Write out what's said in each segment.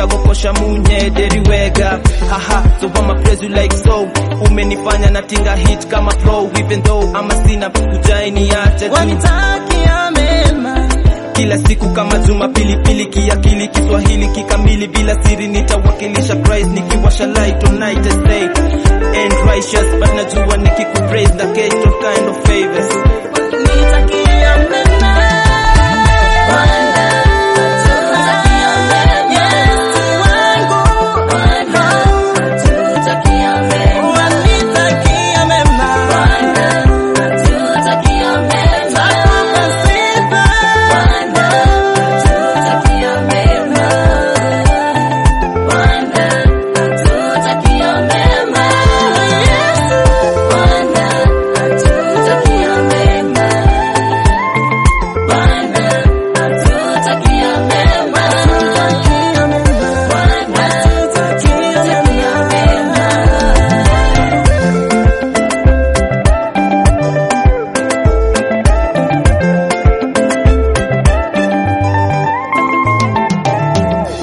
gokosha munye deriwega haha so I'ma praise you like so umenifanya natinga hit kama flow even though ama sina kujaini acha tu wanitakia mema kila siku kama Jumapili pili kiakili Kiswahili kikamili bila siri nitawakilisha Christ nikiwasha light all night and day and righteous but najua nikikupraise na get all kind of favors nitakia mema Yesu wangu wanitakia mema Nakupa sifa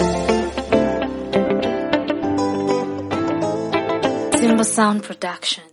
Simba Sound Production.